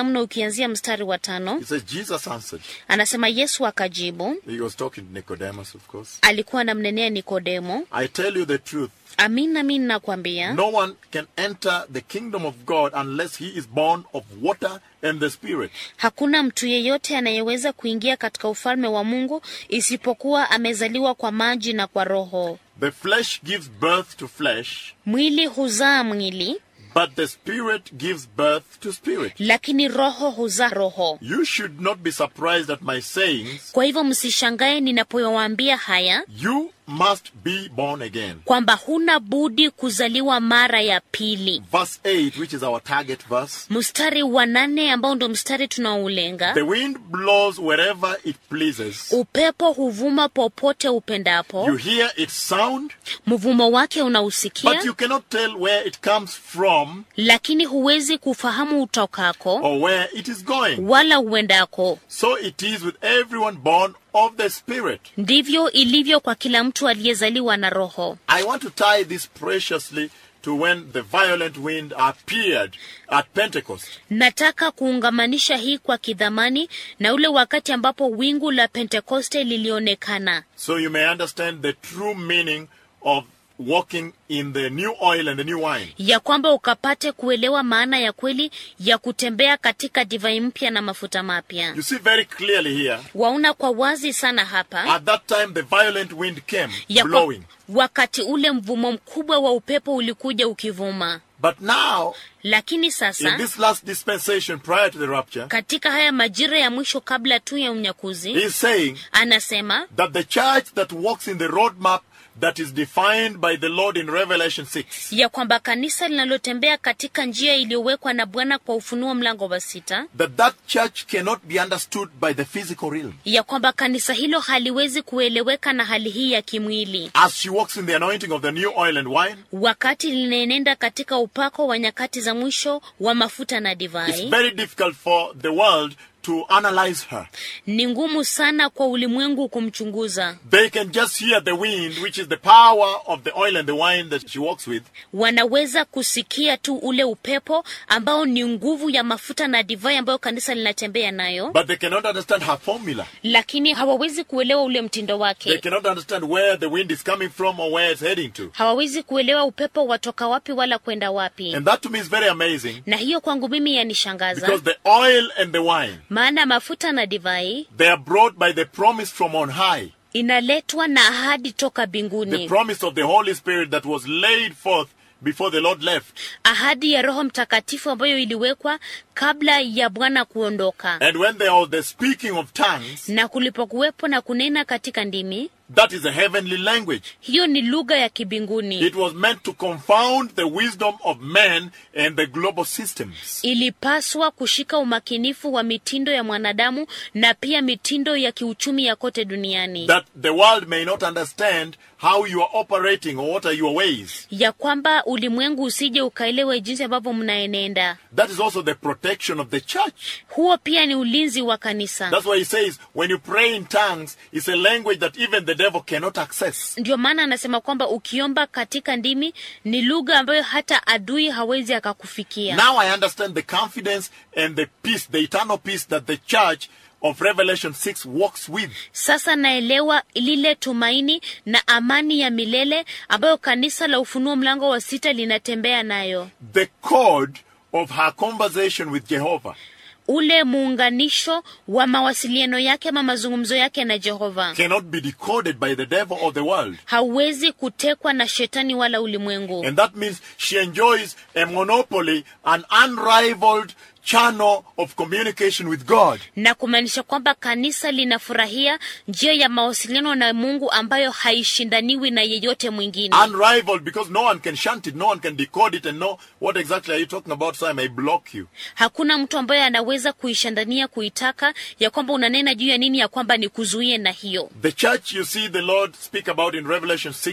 tukianzia mstari wa tano He says, Jesus answered. anasema yesu akajibu He was talking to Nicodemus, of course. alikuwa anamnenea nikodemo I tell you the truth. amin amin nakwambia No one can enter the kingdom of God unless he is born of water and the Spirit. hakuna mtu yeyote anayeweza kuingia katika ufalme wa mungu isipokuwa amezaliwa kwa maji na kwa roho The flesh gives birth to flesh, mwili huzaa mwili but the Spirit gives birth to spirit. lakini roho huzaa roho You should not be surprised at my sayings. kwa hivyo msishangae ninapowaambia haya You must be born again. kwamba huna budi kuzaliwa mara ya pili Verse 8, which is our target verse. mstari wa nane ambao ndo mstari tunaoulenga The wind blows wherever it pleases. upepo huvuma popote upendapo You hear its sound, mvumo wake but unausikia you cannot tell where it comes from lakini huwezi kufahamu utokako or where it is going. wala uendako So it is with everyone born of the Spirit. ndivyo ilivyo kwa kila mtu aliyezaliwa na roho I want to tie this preciously to when the violent wind appeared at Pentecost. nataka kuungamanisha hii kwa kidhamani na ule wakati ambapo wingu la pentekoste lilionekana So you may understand the true meaning of walking in the new oil and the new wine. ya kwamba ukapate kuelewa maana ya kweli ya kutembea katika divai mpya na mafuta mapya You see very clearly here, waona kwa wazi sana hapa at that time the violent wind came ya kwa, blowing. wakati ule mvumo mkubwa wa upepo ulikuja ukivuma But now, lakini in sasa this last dispensation prior to the rapture, katika haya majira ya mwisho kabla tu ya unyakuzi he's saying anasema that the church that walks in the roadmap that is defined by the Lord in Revelation 6 ya kwamba kanisa linalotembea katika njia iliyowekwa na bwana kwa ufunuo mlango wa sita that that church cannot be understood by the physical realm. ya kwamba kanisa hilo haliwezi kueleweka na hali hii ya kimwili As she walks in the anointing of the new oil and wine, wakati linaenenda katika upako wa nyakati za mwisho wa mafuta na it's divai very difficult for the world to analyze her. ni ngumu sana kwa ulimwengu kumchunguza They can just hear the wind, which is the power of the oil and the wine that she walks with, wanaweza kusikia tu ule upepo ambao ni nguvu ya mafuta na divai ambayo kanisa linatembea nayo but they cannot understand her formula. lakini hawawezi kuelewa ule mtindo They wake cannot understand where the wind is coming from or where it's heading to. hawawezi kuelewa upepo watoka wapi wala kwenda wapi And that to me is very amazing na hiyo kwangu mimi yanishangaza because the oil and the wine, maana mafuta na divai they are brought by the promise from on high. inaletwa na ahadi toka The mbinguni promise of the Holy Spirit that was laid forth before the Lord left. ahadi ya roho mtakatifu ambayo iliwekwa kabla ya bwana kuondoka And when there was the speaking of tongues, na kulipokuwepo na kunena katika ndimi that is a heavenly language. hiyo ni lugha ya kibinguni It was meant to confound the wisdom of men and the global systems. ilipaswa kushika umakinifu wa mitindo ya mwanadamu na pia mitindo ya kiuchumi ya kote duniani That the world may not understand how you are operating or what are your ways. ya kwamba ulimwengu usije ukaelewe jinsi ambavyo mnaenenda That is also the protection of the church. huo pia ni ulinzi wa kanisa That's why he says, when you pray in tongues, it's a language that even the devil cannot access. ndio maana anasema kwamba ukiomba katika ndimi ni lugha ambayo hata adui hawezi akakufikia Now I understand the confidence and the peace, the eternal peace that the church of Revelation 6 walks with. sasa naelewa lile tumaini na amani ya milele ambayo kanisa la ufunuo mlango wa sita linatembea nayo The code of her conversation with Jehovah ule muunganisho wa mawasiliano yake ama mazungumzo yake na jehova cannot be decoded by the devil or the world. hauwezi kutekwa na shetani wala ulimwengu And that means she enjoys a monopoly, an unrivaled channel of communication with God. na kumaanisha kwamba kanisa linafurahia njia ya mawasiliano na mungu ambayo haishindaniwi na yeyote mwingine Unrivaled because no one can shunt it, no one can decode it and know what exactly are you talking about, so I may block you. hakuna mtu ambaye anaweza kuishandania kuitaka ya kwamba unanena juu ya nini ya kwamba ni kuzuie na hiyo The church you see the Lord speak about in Revelation 6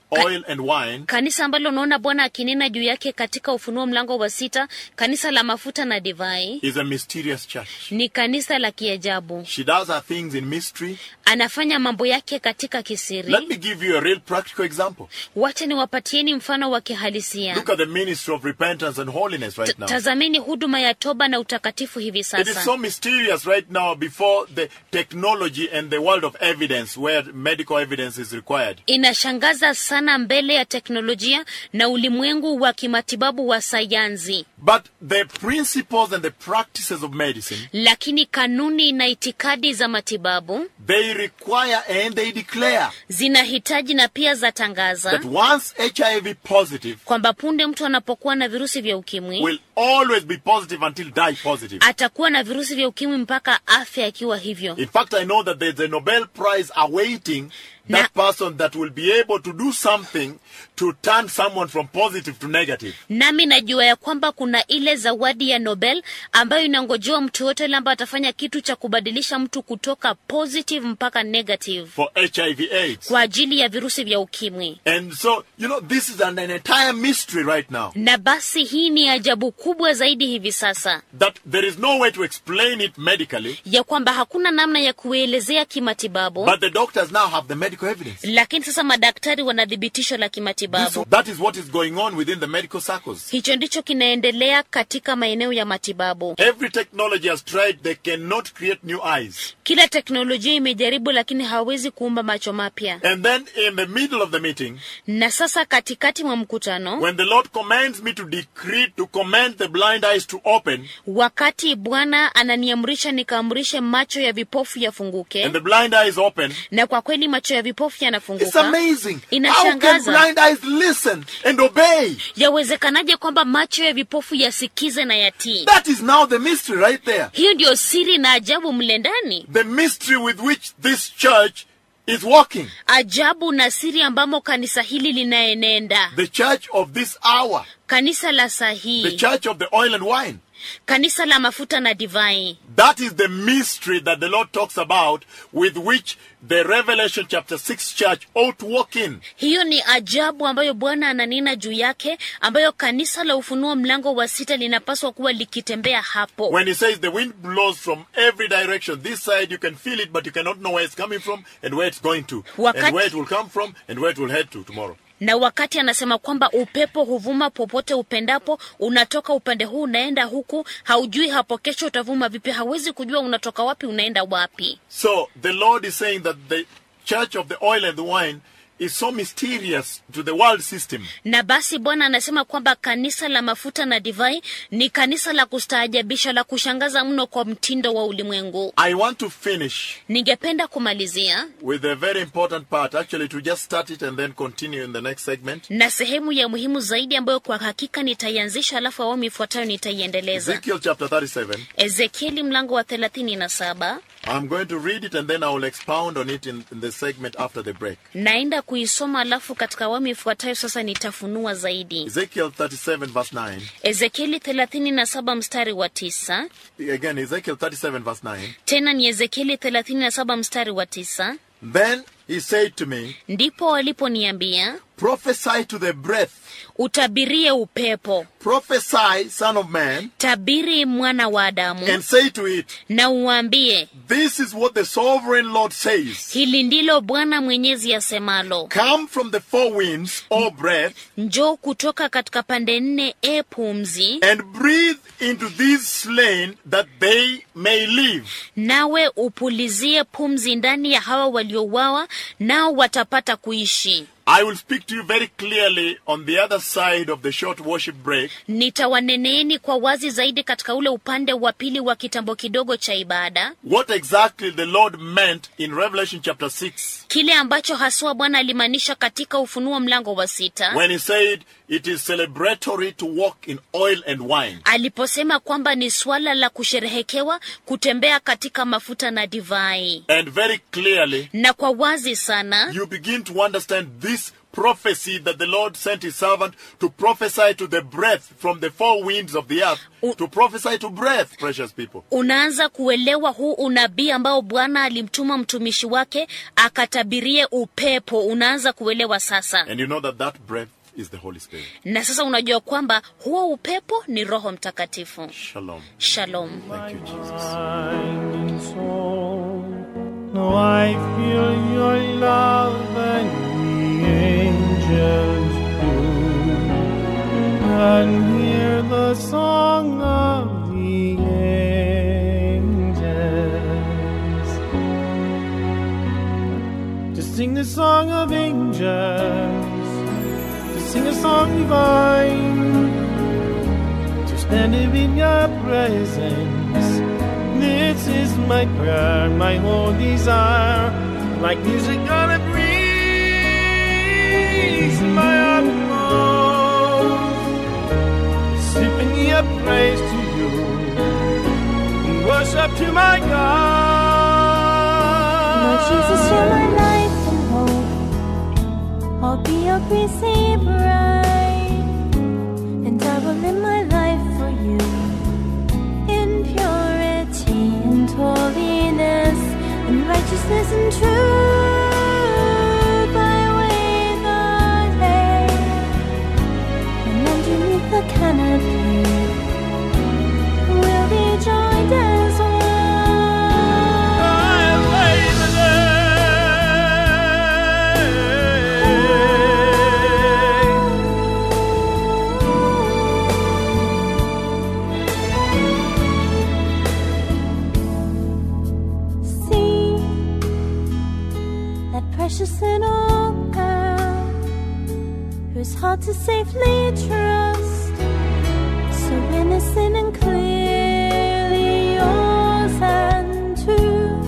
oil and wine, kanisa ambalo unaona bwana akinena juu yake katika ufunuo mlango wa sita kanisa la mafuta na divai is a mysterious church. ni kanisa la kiajabu She does her things in mystery. anafanya mambo yake katika kisiri Let me give you a real practical example. wacha niwapatieni mfano wa kihalisia Look at the ministry of repentance and holiness T- right now. tazameni huduma ya toba na utakatifu hivi It is sasa so mysterious right now before the technology and the world of evidence where medical evidence is required. inashangaza sana mbele ya teknolojia na ulimwengu wa kimatibabu wa sayansi But the principles and the practices of medicine, lakini kanuni na itikadi za matibabu they require and they declare zinahitaji na pia zatangaza that once HIV positive kwamba punde mtu anapokuwa na virusi vya ukimwi will always be positive until die positive. atakuwa na virusi vya ukimwi mpaka afya akiwa hivyo In fact, I know that there's a Nobel Prize awaiting that person that will be able to do something to turn someone from positive to negative. nami najua ya kwamba kuna ile zawadi ya nobel ambayo inangojewa mtu yote yule ambaye atafanya kitu cha kubadilisha mtu kutoka positive mpaka negative for HIV AIDS. kwa ajili ya virusi vya ukimwi And so, you know, this is an, an entire mystery right now na basi hii ni ajabu kubwa zaidi hivi sasa that there is no way to explain it medically, ya kwamba hakuna namna ya kuelezea kimatibabu but the doctors now have the medical evidence. lakini sasa madaktari wana thibitisho la This, kimatibabu that is what is going on within the medical circles. hicho ndicho kinaendelea katika maeneo ya matibabu Every technology has tried, they cannot create new eyes. kila teknolojia imejaribu lakini hawawezi kuumba macho mapya And then in the middle of the meeting, na sasa katikati mwa mkutano when the Lord commands me to decree, to command the blind eyes to open, wakati bwana ananiamrisha nikaamrishe macho ya vipofu yafunguke and the blind eyes open, na kwa kweli macho ya vipofu it's yanafunguka amazing. How can Inashangaza. blind eyes listen and obey? yawezekanaje kwamba macho ya vipofu yasikize na yatii That is now the mystery right there. hiyo ndiyo siri na ajabu mle ndani The mystery with which this church is walking. ajabu na siri ambamo kanisa hili linaenenda The church of this hour. kanisa la saa The hii church of the oil and wine. kanisa la mafuta na divai That is the mystery that the Lord talks about with which the Revelation chapter 6 church ought to walk in. hiyo ni ajabu ambayo bwana ananena juu yake ambayo kanisa la ufunuo mlango wa sita linapaswa kuwa likitembea hapo When he says the wind blows from every direction, this side you can feel it, but you cannot know where it's coming from and where it's going to, Wakati- and where it will come from and where it will head to tomorrow. na wakati anasema kwamba upepo huvuma popote upendapo unatoka upande huu unaenda huku haujui hapo kesho utavuma vipi hawezi kujua unatoka wapi unaenda wapi So the Lord is saying that the church of the oil and the wine is so mysterious to the world system. na basi bwana anasema kwamba kanisa la mafuta na divai ni kanisa la kustaajabisha la kushangaza mno kwa mtindo wa ulimwengu I want to finish ningependa kumalizia with a very important part, actually, to just start it and then continue in the next segment. na sehemu ya muhimu zaidi ambayo kwa hakika nitaianzisha alafu awamu ifuatayo nitaiendeleza Ezekiel chapter 37. ezekieli mlango wa thelathini na saba I'm going to read it and then I will expound on it in, in the segment after the break. naenda kuisoma alafu katika awamu ifuatayo sasa nitafunua zaidi Ezekiel 37, verse 9. ezekieli thelathini na saba mstari wa tisa Again, Ezekiel 37, verse 9. tena ni ezekieli thelathini na saba mstari wa tisa Then he said to me, ndipo waliponiambia Prophesy to the breath, utabirie upepo prophesy, son of man, tabiri mwana wa adamu and say to it, na uambie This is what the sovereign Lord says. hili ndilo bwana mwenyezi asemalo Come from the four winds, O breath, njoo kutoka katika pande nne e pumzi and breathe into these slain that they may live. nawe upulizie pumzi ndani ya hawa waliouawa nao watapata kuishi I will speak to you very clearly on the other side of the short worship break nitawaneneeni kwa wazi zaidi katika ule upande wa pili wa kitambo kidogo cha ibada what exactly the Lord meant in Revelation chapter 6 kile ambacho haswa bwana alimaanisha katika ufunuo mlango wa sita when he said it is celebratory to walk in oil and wine. aliposema kwamba ni swala la kusherehekewa kutembea katika mafuta na divai And very clearly, na kwa wazi sana you begin to understand this prophecy that the Lord sent his servant to prophesy to the breath from the four winds of the earth, U- to prophesy to breath, precious people. unaanza kuelewa huu unabii ambao bwana alimtuma mtumishi wake akatabirie upepo unaanza kuelewa sasa And you know that that breath is the Holy Spirit. na sasa unajua kwamba huo upepo ni roho mtakatifu Shalom. shalom Thank you, Jesus. mind and soul. Now I feel your love and the angels do, and hear the song of the angels. To sing the song of angels, to sing a song divine to stand in your presence. This is my prayer, my whole desire, like music on a breeze, my utmost. Symphony of praise to you, and worship to my God. Lord Jesus, you're my life and hope. I'll be your greasy bride, and I will live my life for you in purity and holiness, in righteousness and truth. I wait the day, and underneath the canopy, we'll be joined as one. See that precious little girl whose heart to safely trust, so innocent and clearly yours and true.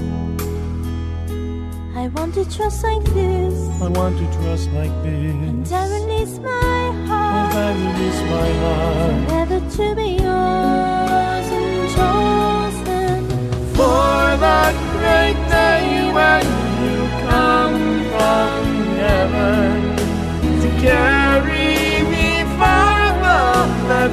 I want to trust like this, I want to trust like and this. I release my As heart. I release my heart. Never to be yours and chosen For that great day when you come from heaven to carry me far above that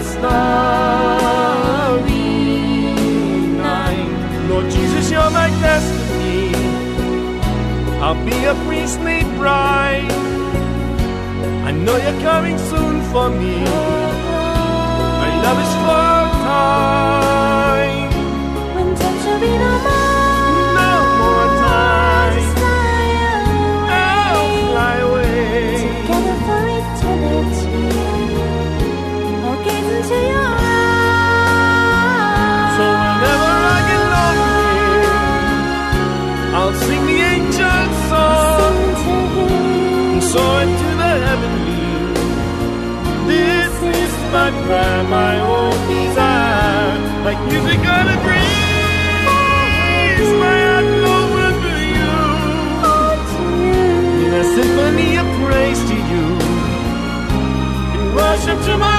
starry night. Lord Jesus, you're my destiny. I'll be a priestly bride. I know you're coming soon for me. My love is for time. when time shall be no more. No more time. Just fly I'll away fly away. together for eternity. I'll gaze into your So eyes. whenever I get lonely, I'll sing the angel song and soar into the heavenly. This is my prayer, my own desire, like music on a breeze. My heart open to you, in a symphony of praise to you, in worship to my